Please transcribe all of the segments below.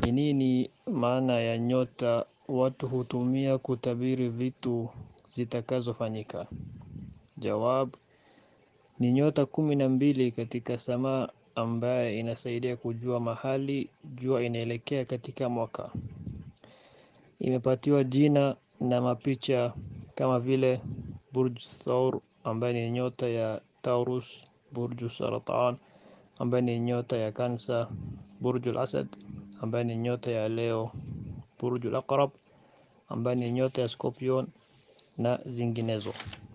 Ni nini maana ya nyota watu hutumia kutabiri vitu zitakazofanyika? Jawab ni nyota kumi na mbili katika samaa ambaye inasaidia kujua mahali jua inaelekea katika mwaka. Imepatiwa jina na mapicha kama vile Burj Thawr ambaye ni nyota ya Taurus, Burj Saratan ambaye ni nyota ya Cancer, Burj al-Asad ambaye ni nyota ya Leo, Burj al-Aqrab ambaye ni nyota ya Scorpion na zinginezo.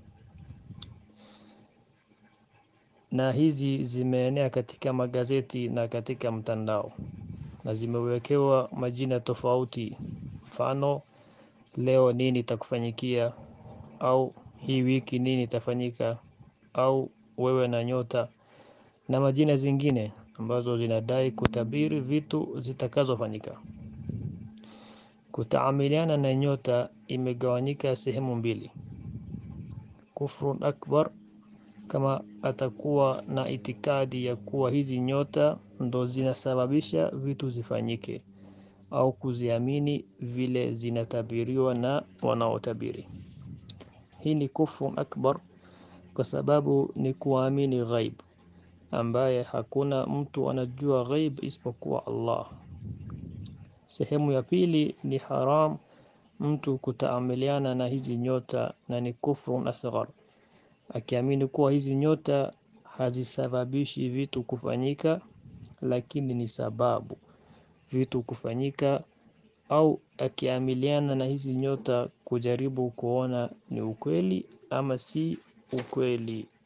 Na hizi zimeenea katika magazeti na katika mtandao na zimewekewa majina tofauti. Mfano, leo nini itakufanyikia au hii wiki nini itafanyika au wewe na nyota na majina zingine ambazo zinadai kutabiri vitu zitakazofanyika. Kutaamiliana na nyota imegawanyika sehemu mbili. Kufrun akbar kama atakuwa na itikadi ya kuwa hizi nyota ndo zinasababisha vitu zifanyike au kuziamini vile zinatabiriwa na wanaotabiri. Hii ni kufrun akbar kwa sababu ni kuamini ghaib ambaye hakuna mtu anajua ghaib isipokuwa Allah. Sehemu ya pili ni haram mtu kutaamiliana na hizi nyota na ni kufrun asghar. Akiamini kuwa hizi nyota hazisababishi vitu kufanyika lakini ni sababu vitu kufanyika au akiamiliana na hizi nyota kujaribu kuona ni ukweli ama si ukweli.